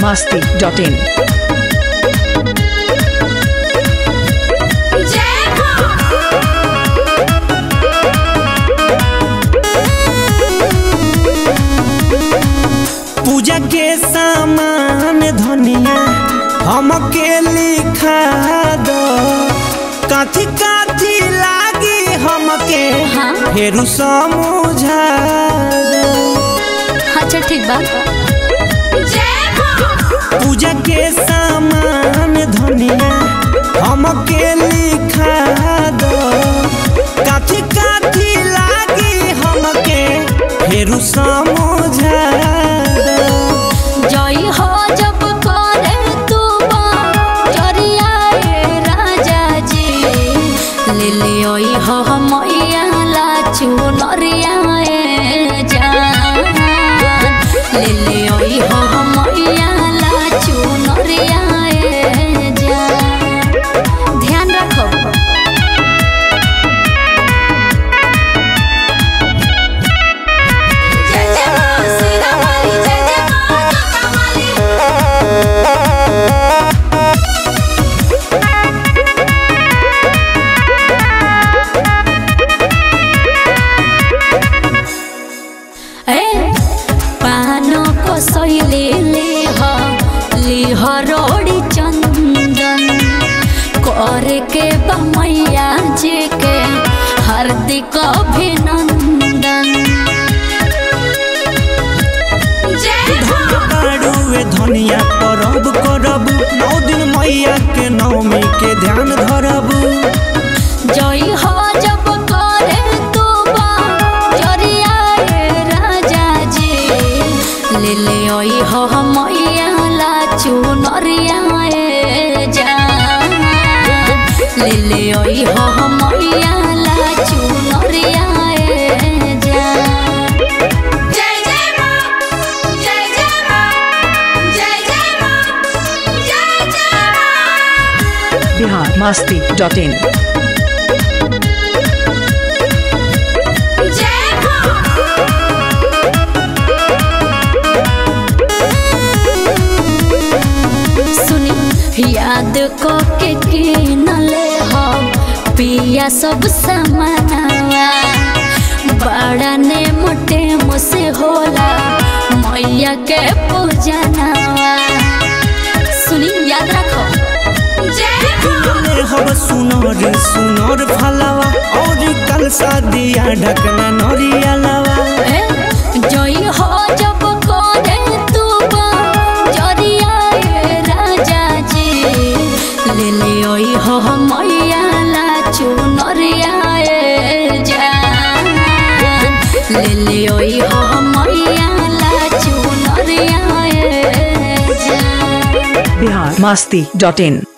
masti.in. पूजा के सामान धनिया हमके लिखा दो काथी काथी लागी हमके हाँ। फेरू समझा दो अच्छा ठीक बा पूजा के सामान धनिया हमके लिखा दो काथी काथी लागी हमके फेरू समझा दो जई हो जब करे तू बा जरिया ए राजा जी ले ले ओई हो मैया ला चुनरिया ए जान ले ले ओई हो मैया ला चुनरिया ए जान ध्यान रखो जय जय मां सीता वाली जय जय मां दुर्गा वाली ए पानो को सैले ले हो ली हो रोड़ी चंदन करे के बमैया जी के हार्दिक अभिनंदन बाड़ुए धनिया परब करब नौ दिन मैया के नवमी के ध्यान धरब जई हो जब करे तू बा जरिया ए राजा जी ले ले ओई हो मैया ला चुनरिया ए जान ले ले ओई हो मैया ला चुनरिया ए जान जय जय मां जय जय मां जय जय मां जय जय मां Bihar masti.in. सुनी याद को के किनले हो पिया सब समानवा बड़ा ने मोटे मुसे होला मैया के पूजनवा सुनी याद रखो ले हब सुनर सुनर फलवा और कल शादिया ढकना नरियलवा ए, जई हो जब करे तू बा जरिया ए राजा जी ले ले ओई हो मैया ला चुनरिया ए जान ले ले ओई हो मैया ला चुनरिया ए जान Bihar masti.in.